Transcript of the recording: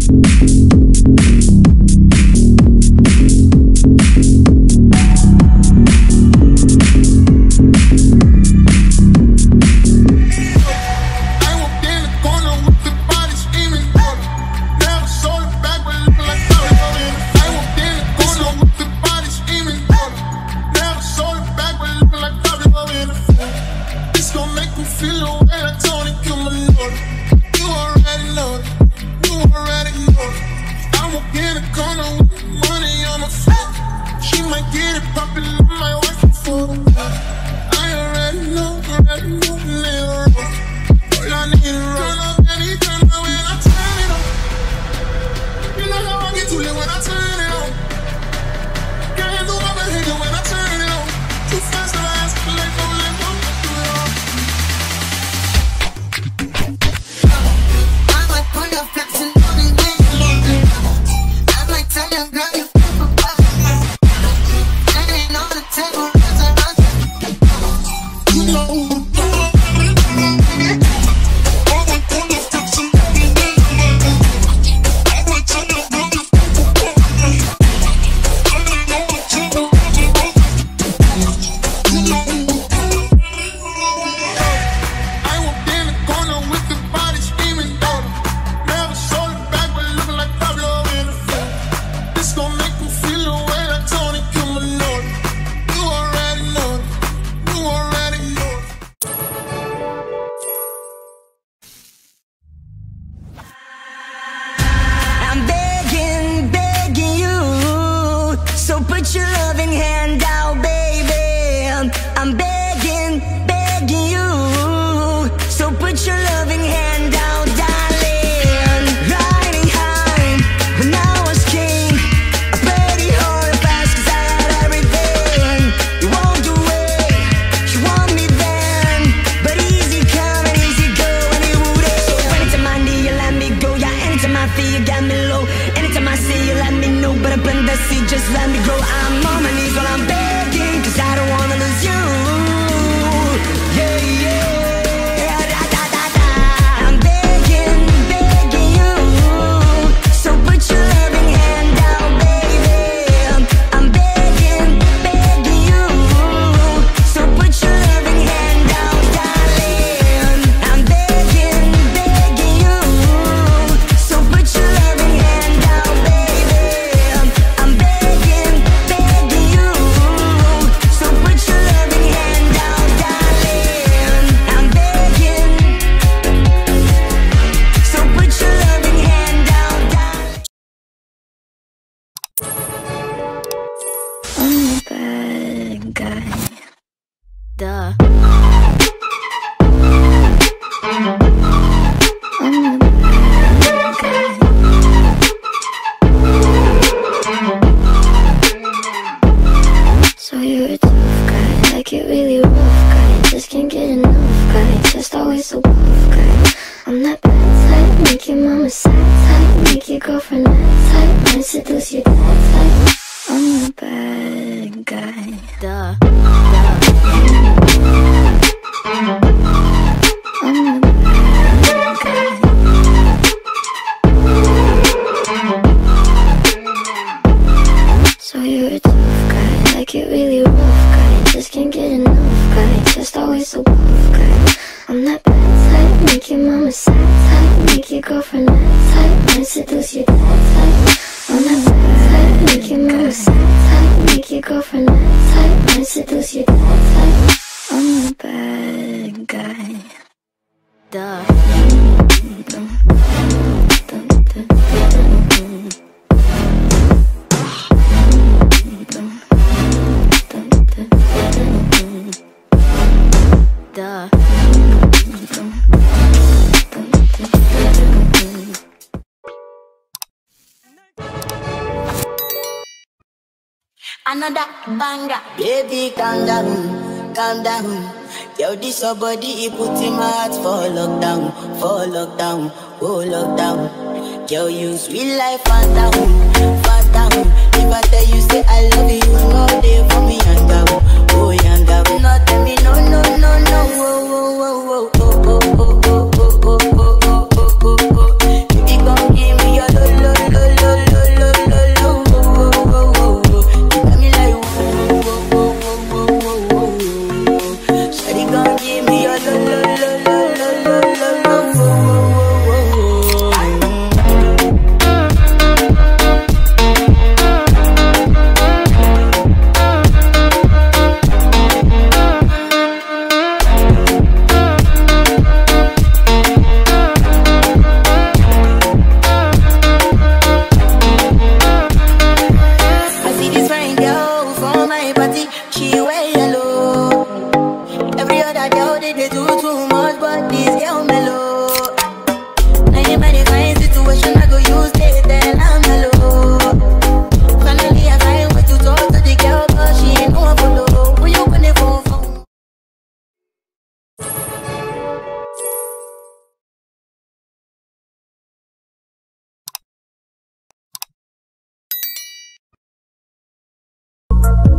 I walked in the corner with the body screaming. Never sold it back, but looking like Mario. I walked in the corner with the body screaming. Never sold it back, but looking like Mario. This gon' make me feel the way like Tony Kumanor. You already know it. You already know it. I walk in the corner with the money on my feet. She might get it poppin', I might wife her for the I already know, already know the nigga wrong. All I need is run up and he turn up when I turn it on. You know how I get too lit when I turn it on. Can't handle my behavior when I turn it on. Too fast to ask, let go, let go, do it all. I might pull your flexing on the way. I might tell your girl you flip a buck. That ain't on the table, that's a run. You know. I might pull your flexing on the way. I might tell your girl you flip a buck. That ain't on the table, that's a run. You know. I walked in the corner with the body screaming daughter. Never sold it back, but looking like Pablo in the film. This gon' make me feel the way like Tony Kumanor. You already know it. You already know it. I'm begging, begging you. So put your loving hand out, baby. I'm begging, begging you. So put your loving hand out, darling. Riding high when I was king. I played it hard and fast 'cause I had everything. You walked away, you want me then. But easy come and easy go, and it wouldn't. So anytime I need you, let me go. Yeah, anytime I feel you got me low. Anytime I see you, let me know. But I plant the seed, just let me grow. I'm on my knees while I'm begging, cause I don't wanna lose you. Yeah, yeah. Da, da, da, da. I'm begging, begging you. So put your loving hand out, baby. I'm begging, begging you. So put your loving hand out, darling. I'm begging, begging you. So put your loving hand out, baby. I'm begging, begging you. So put your loving hand out, darling. I'm begging. So put your loving hand out, darling. I'm a bad guy. Duh. I'm a bad guy. So you're a tough guy, like it really rough guy. Just can't get enough guy, just always so buff guy. I'm that bad type, make your mama sad type, make your girlfriend mad type, and seduce your dad type. I'm a bad guy. Duh. I'm a bad guy. So you're a tough guy, like it really rough guy. Just can't get enough guy, just always so buff guy. I'm that bad type, make your mama sad type, make your girlfriend mad type, and seduce your dad type. I'm that bad type, make your mama sad type, make your girlfriend mad type, and seduce your dad type. I'm a bad guy. Duh. Duh. Another banger. Baby, calm down, calm down. Yo, this your body, it put in my heart for lockdown, for lockdown, oh lockdown. Yo, you sweet life, phantom, phantom. If I tell you, say I love you, no day for me, yanga, oh yanga. No, tell me, no, no, no, no, oh, oh, oh, oh, oh, oh, oh, oh, oh, oh, oh, oh, oh, oh. Baby, come give me your lo, lo, Thank